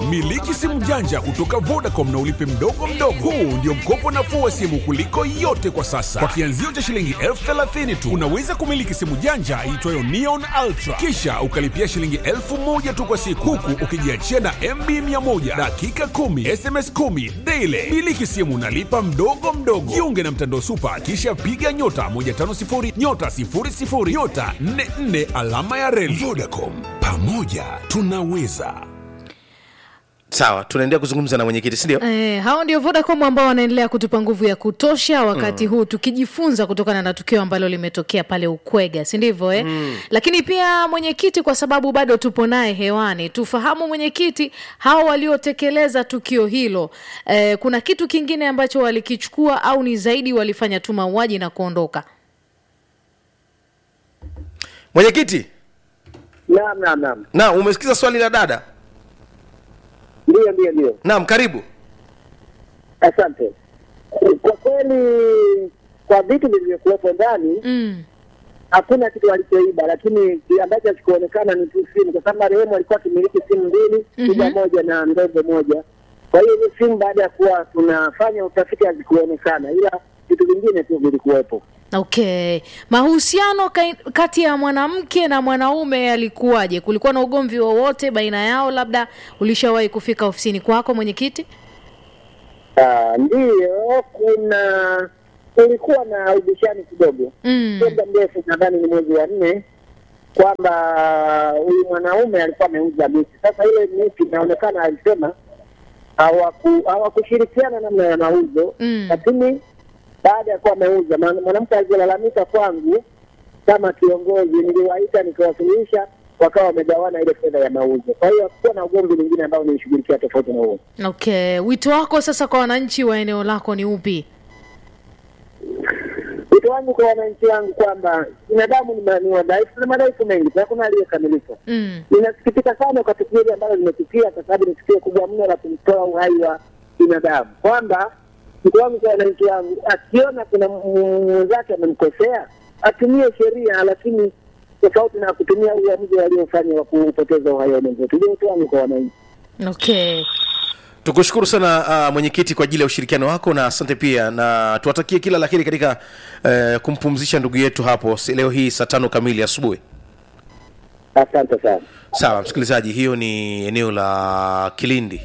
Miliki simu janja kutoka Vodacom na ulipe mdogo mdogo. Huu ndio mkopo nafuu wa simu kuliko yote kwa sasa. Kwa kianzio cha shilingi elfu thelathini tu unaweza kumiliki simu janja iitwayo Neon Ultra, kisha ukalipia shilingi elfu moja tu kwa siku, huku ukijiachia na MB 100 dakika 10 SMS 10 daily. Miliki simu nalipa mdogo mdogo. Jiunge na mtandao Super, kisha piga nyota 150 nyota 00 nyota 44 alama ya reli. Vodacom, pamoja tunaweza. sawa tunaendelea kuzungumza na mwenyekiti sindio Eh, hao ndio Vodacom ambao wanaendelea kutupa nguvu ya kutosha wakati huu tukijifunza kutokana na tukio ambalo limetokea pale Ukwega, si ndivyo eh? Lakini pia mwenyekiti, kwa sababu bado tupo naye hewani, tufahamu mwenyekiti, hao waliotekeleza tukio hilo eh, kuna kitu kingine ambacho walikichukua au ni zaidi walifanya tu mauaji na kuondoka? mwenyekiti Naam, naam, naam, na umesikiza swali la dada ndio, ndio, ndio. naam karibu Asante. Kwa kweli, kwa vitu vilivyokuwepo ndani Mm. hakuna kitu walichoiba, lakini kile ambacho hakikuonekana ni tu simu, kwa sababu marehemu alikuwa akimiliki simu mbili, kubwa moja na ndogo moja. Kwa hiyo hizi simu baada ya kuwa tunafanya utafiti hazikuonekana, ila vitu vingine tu vilikuwepo. Okay, mahusiano kai- kati ya mwanamke na mwanaume yalikuwaje? Kulikuwa na ugomvi wowote baina yao? Labda ulishawahi kufika ofisini kwako mwenyekiti? Ah, Ndiyo, kuna kulikuwa na ubishani kidogo Mm. sio muda mrefu, nadhani ni mwezi wa nne, kwamba huyu mwanaume alikuwa ameuza miti. Sasa ile miti inaonekana alisema hawaku- hawakushirikiana namna ya mauzo Mm. lakini baada ya kuwa ameuza, mwana- mwanamke alilalamika kwangu kama kiongozi, niliwaita nikawasuluhisha, wakawa wamegawana ile fedha ya mauzo. Kwa hiyo hakukuwa na ugomvi mwingine ambao nilishughulikia tofauti na huo. Okay, wito wako sasa kwa wananchi wa eneo lako ni upi? Wito wangu kwa wananchi wangu kwamba binadamu ni ma- ni wadhaifu na madhaifu mengi, na hakuna aliyekamilika. Mm. Ninasikitika sana kwa tukio hili ambalo limetukia, kwa sababu ni tukio kubwa mno la kumtoa uhai wa binadamu, kwamba mtu wangu kwa wananchi wangu, akiona kuna m- mwenzake amemkosea atumie sheria, lakini tofauti na kutumia uamuzi waliofanya wa kupoteza uhai wa mwenzetu. Ndio wito wangu kwa wananchi. Okay. tukushukuru sana uh, mwenyekiti kwa ajili ya ushirikiano wako na asante pia na tuwatakie kila laheri katika uh, kumpumzisha ndugu yetu hapo si- leo hii saa tano kamili asubuhi Asante sana. sawa msikilizaji hiyo ni eneo la kilindi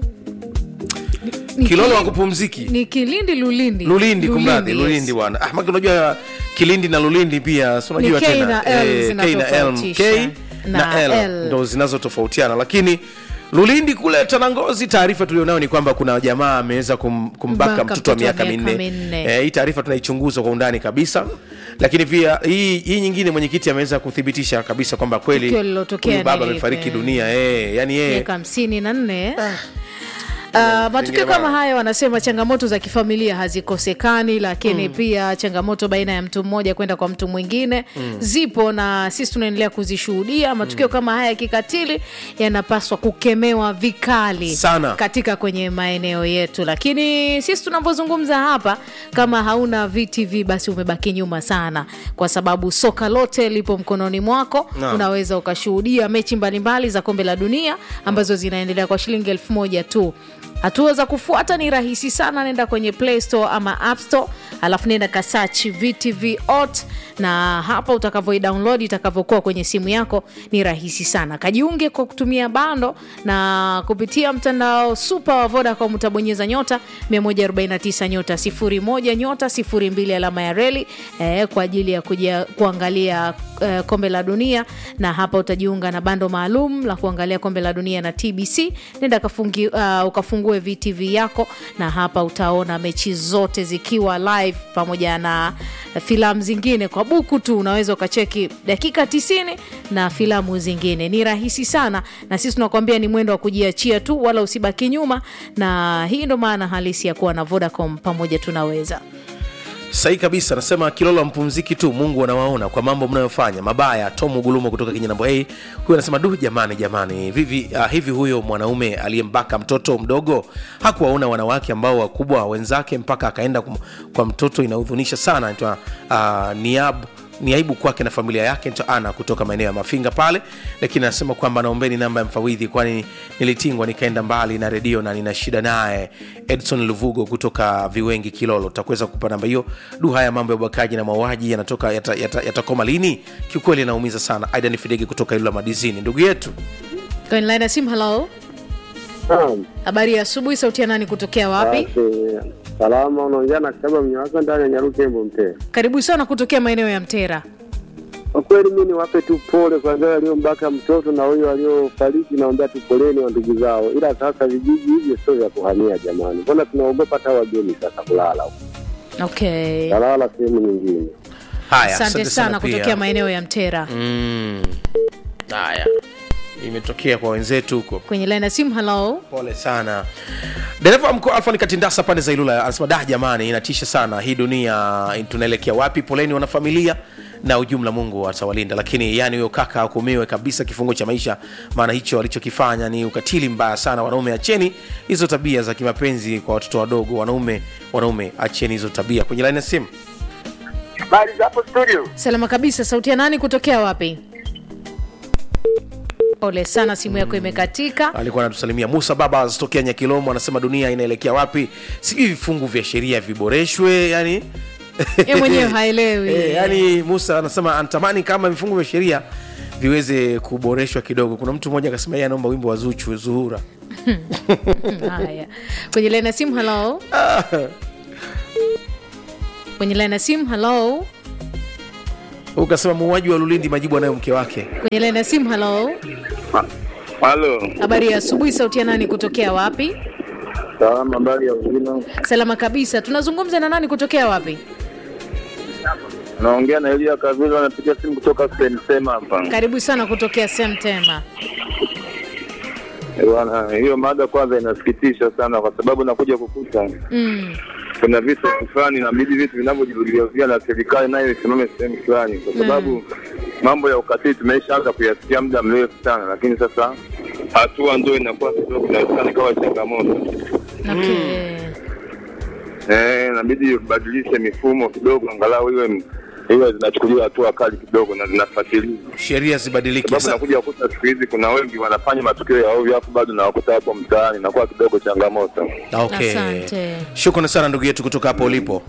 Ni kilolo Kilindi- wakupumziki Ni Kilindi Lulindi. lulindi kumradhi yes. lulindi bwana ah, maki unajua kilindi na lulindi pia si unajua Ni K tena na L K na L zinatofautisha. K na Na L L. ndo zinazotofautiana lakini lulindi kule tanangozi taarifa tulionayo ni kwamba kuna jamaa ameweza kum, kumbaka Mbaka mtoto wa mtoto wa miaka miaka minne minne. Eh, hii taarifa tunaichunguza kwa undani kabisa lakini pia hii, hii nyingine mwenyekiti ameweza kuthibitisha kabisa kwamba kweli Tukio lilotokea huyu baba ni lipi? amefariki dunia eh, yani yeye miaka hamsini na nne Uh, matukio Pengine kama bana. haya wanasema changamoto za kifamilia hazikosekani lakini pia changamoto baina ya mtu mmoja kwenda kwa mtu mwingine zipo na sisi tunaendelea kuzishuhudia matukio kama haya ya kikatili yanapaswa kukemewa vikali Sana. katika kwenye maeneo yetu lakini sisi tunavyozungumza hapa kama hauna vtv basi umebaki nyuma sana kwa sababu soka lote lipo mkononi mwako Naam. unaweza ukashuhudia mechi mbalimbali za kombe la dunia ambazo zinaendelea kwa shilingi elfu moja tu hatua za kufuata ni rahisi sana nenda kwenye play store ama app store alafu nenda kasach vtv ot na hapa utakavyoidownload itakavyokuwa kwenye simu yako ni rahisi sana kajiunge kwa kutumia bando na kupitia mtandao super wa vodacom utabonyeza nyota 149 nyota 01 nyota 02 alama ya reli eh, kwa ajili ya kuja kuangalia eh, kombe la dunia na hapa utajiunga na bando maalum la kuangalia kombe la dunia na tbc nenda kafungi, uh, ukafungue vtv yako na hapa utaona mechi zote zikiwa live pamoja na filamu zingine kwa buku tu unaweza ukacheki dakika 90 na filamu zingine ni rahisi sana na sisi tunakuambia ni mwendo wa kujiachia tu wala usibaki nyuma na hii ndo maana halisi ya kuwa na vodacom pamoja tunaweza sahi kabisa nasema kilolo mpumziki tu mungu anawaona kwa mambo mnayofanya mabaya tomu gulumo kutoka kinyanambo hei huyu anasema du jamani jamani vivi, uh, hivi huyo mwanaume aliyembaka mtoto mdogo hakuwaona wanawake ambao wakubwa wenzake mpaka akaenda kum, kwa mtoto inaudhunisha sana naitwa uh, niab ni aibu kwake na familia yake nto ana kutoka maeneo ya mafinga pale lakini anasema kwamba naombeni namba ya mfawidhi kwani nilitingwa nikaenda mbali na redio na nina shida naye edson luvugo kutoka viwengi kilolo takuweza kupa namba hiyo du haya mambo ya ubakaji na mauaji yanatoka yatakoma yata, yata lini kiukweli yanaumiza sana aidan fidege kutoka ilula madizini ndugu yetu kwenye line ya simu halo Naam. habari ya asubuhi sauti ya nani kutokea wapi Basi, salama unaongea na Kitaba Mnyawasa ndani ya Nyarukembo Mtera. karibu sana kutokea maeneo ya mtera Kwa kweli mimi niwape tu pole kwa wale waliombaka mtoto na huyo waliofariki, naombea tu poleni wa ndugu zao, ila sasa vijiji hivyo sio vya kuhamia jamani, mbona tunaogopa hata wageni sasa kulala huko, okay talala sehemu nyingine. haya asante sana pia. kutokea maeneo ya mtera Mm. haya imetokea kwa wenzetu huko kwenye line ya simu halo pole sana dereva wa mkoa alfani katindasa pande za ilula anasema da jamani inatisha sana hii dunia tunaelekea wapi poleni wanafamilia na ujumla mungu atawalinda lakini yani huyo kaka ahukumiwe kabisa kifungo cha maisha maana hicho alichokifanya ni ukatili mbaya sana wanaume acheni hizo tabia za kimapenzi kwa watoto wadogo wanaume wanaume acheni hizo tabia kwenye laini ya simu Habari za hapo studio. salama kabisa sauti ya nani kutokea wapi pole sana simu yako imekatika alikuwa anatusalimia musa baba azitokea nyakilomo anasema dunia inaelekea wapi sijui vifungu vya sheria viboreshwe yani Yeye mwenyewe haelewi. e, yani musa anasema anatamani kama vifungu vya sheria viweze kuboreshwa kidogo kuna mtu mmoja akasema yeye anaomba wimbo wa zuchu zuhura haya kwenye line ya simu halo kwenye line ya simu halo ukasema muuaji wa lulindi majibu anayo mke wake kwenye line ya simu halo Halo. habari ya asubuhi sauti ya nani kutokea wapi Salama, habari ya uzima? salama kabisa tunazungumza na nani kutokea wapi Naongea na Elia Kavilo, anapiga simu kutoka Sema hapa. karibu sana kutokea semtema Eh, Bwana, hiyo mada kwanza inasikitisha sana, kwa sababu nakuja kukuta mm. kuna vitu fulani inabidi vitu vinavyojirudiarudia na serikali nayo isimame sehemu fulani, kwa sababu mambo ya ukatili tumeishaanza kuyasikia muda mrefu sana, lakini sasa hatua ndio inakuwa kidogo inaonekana kama changamoto. okay. Eh, inabidi ubadilishe mifumo kidogo, angalau iwe iwe zinachukuliwa hatua kali kidogo na zinafuatiliwa, sheria zibadilike sababu Sa- nakuja kukuta siku hizi kuna wengi wanafanya matukio ya ovyo, hapo bado nawakuta hapo mtaani, inakuwa kidogo changamoto. okay. Asante. shukrani sana ndugu yetu kutoka hapo ulipo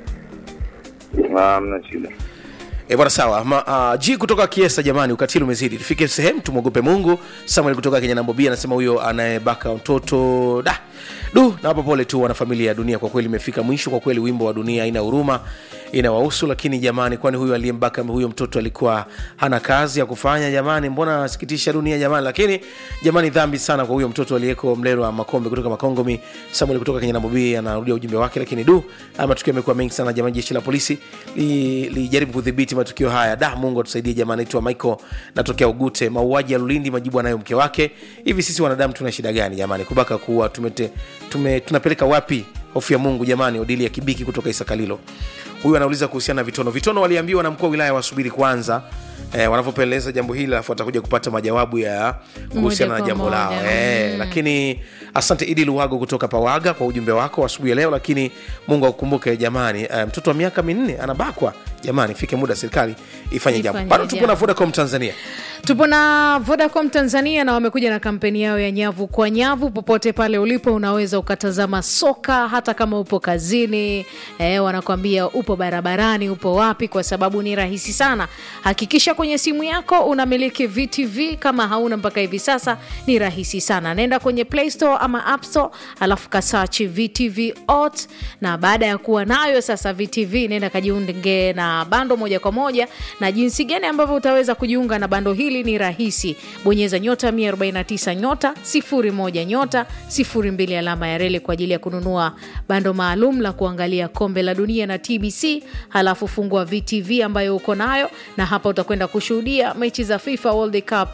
Ah, Mna shida. E bwana sawa Ma, uh, g kutoka kiesa jamani ukatili umezidi tufike sehemu tumwogope mungu samuel kutoka kenya nambobi anasema huyo anayebaka mtoto da du nawapa pole tu wanafamilia ya dunia kwa kweli imefika mwisho kwa kweli wimbo wa dunia ina huruma inawahusu lakini jamani kwani huyo aliyembaka huyo mtoto alikuwa hana kazi ya kufanya jamani mbona asikitisha dunia jamani lakini jamani dhambi sana kwa huyo mtoto aliyeko mlelwa makombe kutoka makongomi samuel kutoka kenya nambobi anarudia ujumbe wake lakini du haya matukio yamekuwa mengi sana jamani jeshi la polisi li- lijaribu kudhibiti matukio haya da mungu atusaidie jamani naitwa michael natokea ugute mauaji ya lulindi majibu anayo mke wake hivi sisi wanadamu tuna shida gani jamani kubaka kuwa tumete, tume, tunapeleka wapi hofu ya mungu jamani odili ya kibiki kutoka isakalilo huyu anauliza kuhusiana na vitono vitono waliambiwa na mkuu wa wilaya wasubiri kwanza eh, wanavyopeleleza jambo hili alafu watakuja kupata majawabu ya kuhusiana na kwa jambo lao moja. eh, Mm. lakini asante idi luwago kutoka pawaga kwa ujumbe wako asubuhi ya leo lakini mungu akukumbuke jamani eh, mtoto wa miaka minne anabakwa jamani fike muda serikali ifanye jambo Ifanye bado tupo na jambo. vodacom tanzania tupo na vodacom tanzania na wamekuja na kampeni yao ya nyavu kwa nyavu popote pale ulipo unaweza ukatazama soka hata kama upo kazini eh, wanakwambia upo barabarani upo wapi kwa sababu ni rahisi sana hakikisha kwenye simu yako unamiliki vtv kama hauna mpaka hivi sasa ni rahisi sana naenda kwenye play store ama app store alafu kasachi vtv ot na baada ya kuwa nayo sasa vtv nenda kajiunge na bando moja kwa moja na jinsi gani ambavyo utaweza kujiunga na bando hili ni rahisi bonyeza nyota 149 nyota 01 nyota 02 alama ya reli kwa ajili ya kununua bando maalum la kuangalia kombe la dunia na tbc halafu fungua vtv ambayo uko nayo na hapa utakwenda kushuhudia mechi za fifa world cup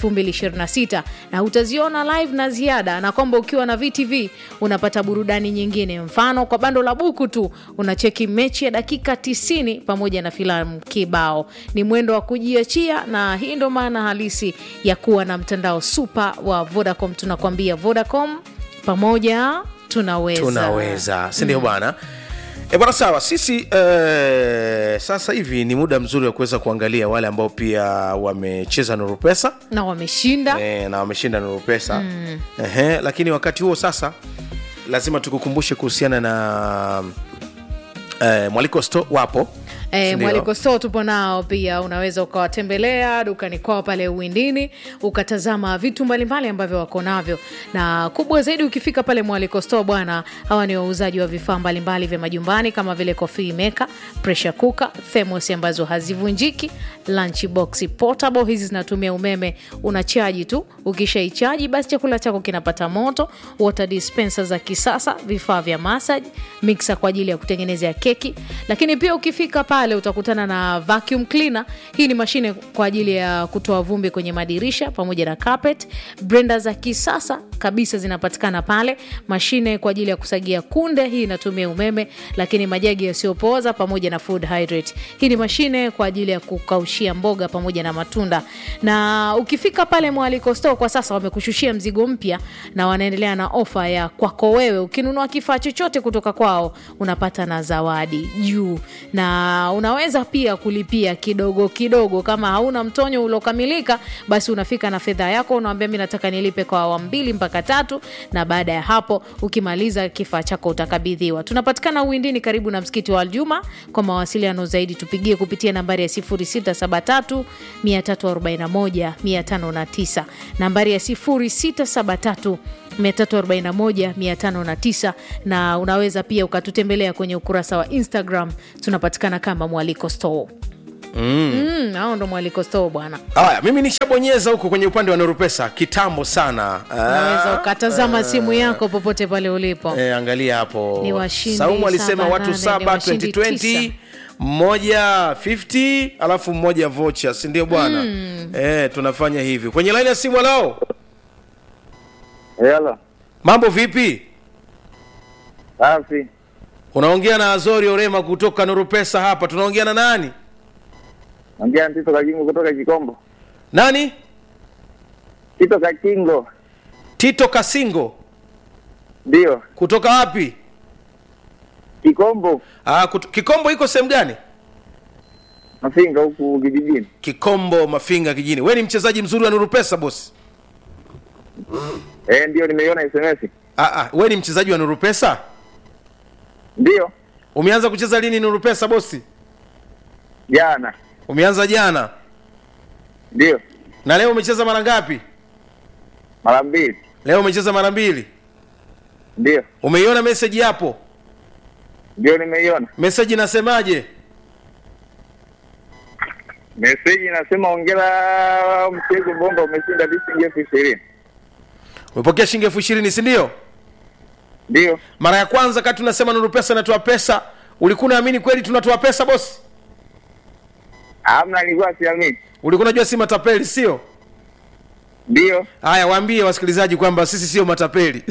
2026 na utaziona live na ziada na kwamba ukiwa na vtv unapata burudani nyingine mfano kwa bando la buku tu unacheki mechi ya dakika 90 pamoja na filamu kibao ni mwendo wa kujiachia na hii ndo maana halisi ya kuwa na mtandao super wa vodacom tunakwambia vodacom pamoja tunaweza tunaweza sindio bwana E bwana, sawa. Sisi eh, sasa hivi ni muda mzuri wa kuweza kuangalia wale ambao pia wamecheza Nuru Pesa na wameshinda e, na wameshinda Nuru Pesa mm. Ehe, lakini wakati huo sasa lazima tukukumbushe kuhusiana na eh, mwaliko sto wapo E, Sindio? mwaliko store tupo nao pia, unaweza ukawatembelea dukani kwao pale Uwindini ukatazama vitu mbalimbali ambavyo wako navyo, na kubwa zaidi ukifika pale mwaliko store bwana, hawa ni wauzaji wa vifaa mbalimbali vya majumbani kama vile coffee maker, pressure cooker, thermos ambazo hazivunjiki, lunch box portable, hizi zinatumia umeme, unachaji tu, ukishaichaji basi chakula chako kinapata moto, water dispenser za kisasa, vifaa vya massage, mixer kwa ajili ya kutengenezea keki, lakini pia ukifika pale utakutana na vacuum cleaner. Hii ni mashine kwa ajili ya kutoa vumbi kwenye madirisha pamoja na carpet. Blender za kisasa kabisa zinapatikana pale, mashine kwa ajili ya kusagia kunde, hii inatumia umeme, lakini majagi yasiyopooza pamoja na food hydrate. Hii ni mashine kwa ajili ya kukaushia mboga pamoja na matunda. Na ukifika pale Mwaliko Store kwa sasa wamekushushia mzigo mpya na wanaendelea na ofa ya kwako wewe. Ukinunua kifaa chochote kutoka kwao unapata na zawadi juu, na unaweza pia kulipia kidogo kidogo. Kama hauna mtonyo uliokamilika, basi unafika na fedha yako, unawambia mi nataka nilipe kwa awamu mbili mpaka tatu, na baada ya hapo ukimaliza kifaa chako utakabidhiwa. Tunapatikana Uwindini karibu na msikiti wa Aljuma. Kwa mawasiliano zaidi tupigie kupitia nambari ya 0673 341 509, nambari ya 0673 341 509 na unaweza pia ukatutembelea kwenye ukurasa wa Instagram, tunapatikana kama Mwaliko Store. Mm, hao ndo Mwaliko Store bwana, haya mimi nishabonyeza huko kwenye upande wa Nuru Pesa kitambo sana unaweza Ah, ukatazama simu yako popote pale ulipo. eh, angalia hapo Ni washindi Saumu alisema saba, watu nane, ni saba washindi 2020 tisa. mmoja 50 alafu mmoja vocha si ndio bwana eh, tunafanya hivi kwenye laini ya simu lao Yala, mambo vipi safi. unaongea na azori orema kutoka Nuru Pesa hapa tunaongea na nani Ongea na Tito Kakingo kutoka Kikombo. nani Tito Kakingo, tito kasingo ndio kutoka wapi Kikombo, ah, kutu, kikombo iko sehemu gani Mafinga huku kijijini. kikombo mafinga kijini we ni mchezaji mzuri wa Nuru Pesa bosi Eh, ndio nimeiona SMS. ah, ah, we ni mchezaji wa Nuru Pesa Ndio umeanza kucheza lini Nuru Pesa bosi jana, umeanza jana ndio na leo umecheza mara ngapi mara mbili, leo umecheza mara mbili ndio umeiona meseji hapo ndio nimeiona meseji inasemaje meseji inasema, ongera mchezo bomba, umeshinda shilingi elfu ishirini. umepokea shilingi elfu ishirini si ndio Ndio mara ya kwanza kati tunasema Nuru Pesa inatoa pesa ulikuwa unaamini kweli tunatoa pesa bosi amna, nilikuwa siamini. ulikuwa unajua si matapeli sio Ndio haya waambie wasikilizaji kwamba sisi sio matapeli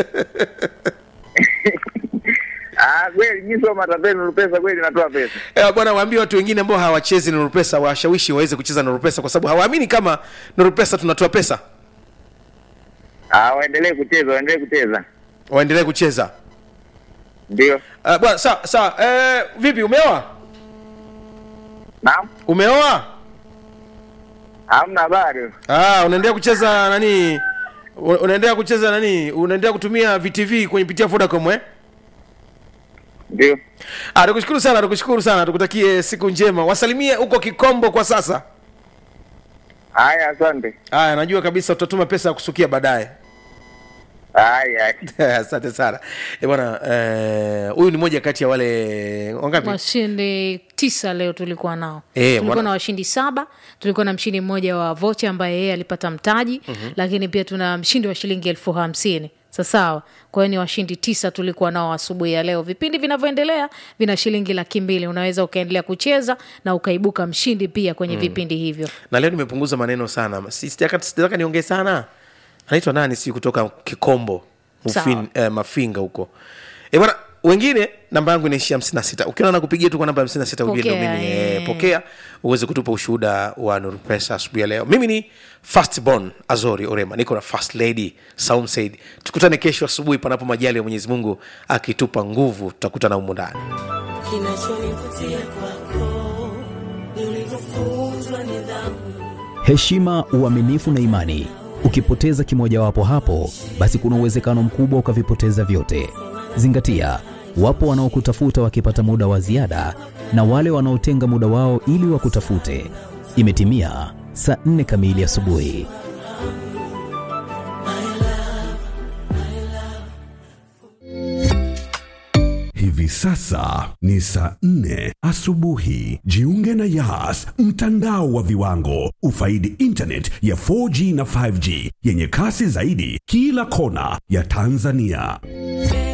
ah, kweli mimi sio matapeli, Nuru Pesa kweli natoa pesa. Eh, bwana waambie watu wengine ambao hawachezi Nuru Pesa washawishi waweze kucheza Nuru Pesa kwa sababu hawaamini kama Nuru Pesa tunatoa pesa Ah, waendelee kucheza, waendelee kucheza. waendelee kucheza Ndio uh, bwana sawa sawa eh, vipi umeoa naam, umeoa hamna habari. ah, unaendelea kucheza nani u- unaendelea kucheza nani unaendelea kutumia VTV kwenye pitia Vodacom eh Ndio ah, tukushukuru sana tukushukuru sana tukutakie siku njema wasalimie huko Kikombo kwa sasa haya, asante. haya najua kabisa tutatuma pesa ya kusukia baadaye Haya, asante sana Eh, bwana eh, huyu ni moja kati ya wale wangapi washindi tisa leo tulikuwa nao Eh, tulikuwa wana- na washindi saba tulikuwa na mshindi mmoja wa vocha ambaye yeye alipata mtaji mm-hmm. lakini pia tuna mshindi wa shilingi elfu hamsini sasawa kwa hiyo ni washindi tisa tulikuwa nao asubuhi ya leo vipindi vinavyoendelea vina shilingi laki mbili unaweza ukaendelea kucheza na ukaibuka mshindi pia kwenye mm. vipindi hivyo na leo nimepunguza maneno sana Si- sitaka sitaka niongee sana anaitwa nani si kutoka kikombo Mufin, Sawa. eh, mafinga huko e bwana wengine namba yangu inaishia 56 ukiona nakupigia tu kwa namba 56 ujue ndo Pokea, mimi eh. eh, pokea uweze kutupa ushuhuda wa nuru pesa asubuhi ya leo mimi ni fastborn azori orema niko na first lady saum said tukutane kesho asubuhi panapo majali ya mwenyezi mungu akitupa nguvu tutakutana humu ndani kinachonivutia kwako ni ulivyofunzwa nidhamu heshima uaminifu na imani ukipoteza kimojawapo hapo basi kuna uwezekano mkubwa ukavipoteza vyote zingatia wapo wanaokutafuta wakipata muda wa ziada na wale wanaotenga muda wao ili wakutafute imetimia saa 4 kamili asubuhi Hivi sasa ni saa nne asubuhi. Jiunge na Yas, mtandao wa viwango. Ufaidi internet ya 4G na 5G yenye kasi zaidi kila kona ya Tanzania.